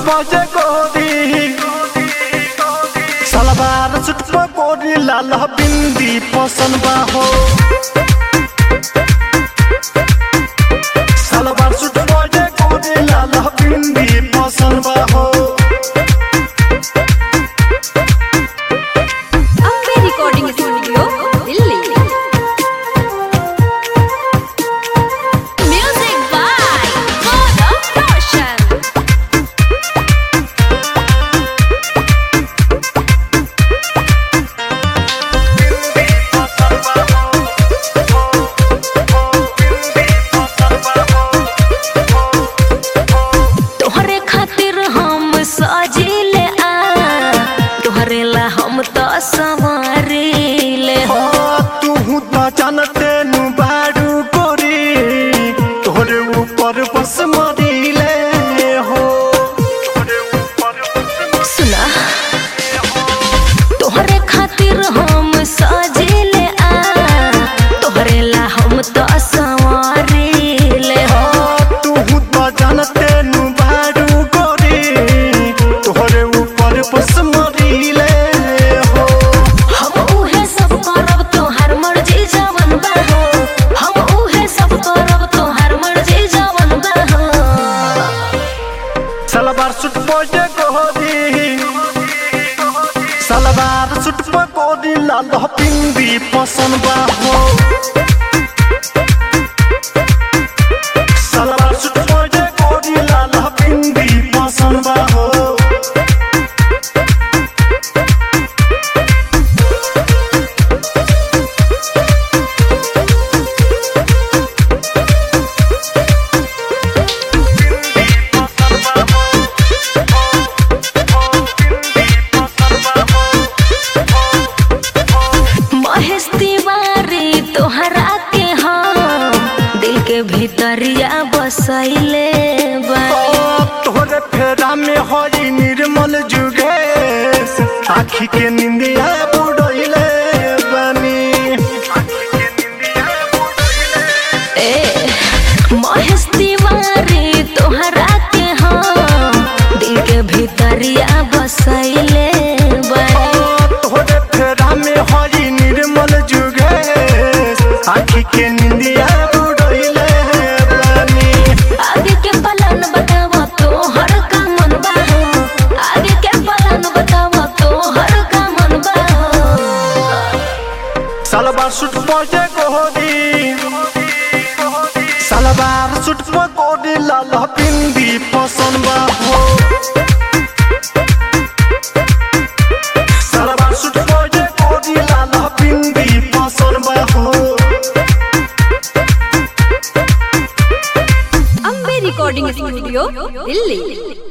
बजे गोरी सलवार सूट पर गोरी लाल बिंदी पसंद बा हो सलवार सूट बजे गोरी लाल बिंदी पसंद बा हो Ambe recording studio Delhi music by Gaurav Roshan तोहरे खातिर हम सजिले आ तोहरे ला हम तो संवरिले हो तू तो जानते नु बारू गोरी तोहरे ऊपर बस मरीले हो तोहरे ऊपर बस सुना तोहरे खातिर हम सजिले आ तोहरे ला हम तो संवरिले हो तू तो जानते नु बारू गोरी तोहरे ऊपर बस मरीले हो हम उहे सब करब तोहार मर्जी जवन बा हो हम उहे सब करब तोहार मर्जी जवन बा हो सलवार सूट बजे गोरी सलवार सूट पर गोरी लाल पिंदी पसंद बा हो सलवार सूट बजे गोरी लाल पिंदी पसंद बा हो महेश तिवारी तोहरा के हम दिल के भीतरिया बसैले बा तोहरे फेरा में हरी निर्मल जुगेश आखी के निंदिया बुड़ैले बनी ए महेश तिवारी तोहरा के हम दिल के भीतरिया बसैले बा तोहरे फेरा में हरी निर्मल जुगेश आखी के निंदिया बुड़ैले बनी आगे के पलन बतावा तो हर का मन बा हो आगे के पलन बतावा तो हर का मन बा हो सलवार सूट बजे गोरी सलवार सूट पर गोरी लाल बिंदी पसंद बा हो सलवार सूट बजे गोरी लाल बिंदी पसंद बा हो अम्बे रिकॉर्डिंग स्टूडियो दिल्ली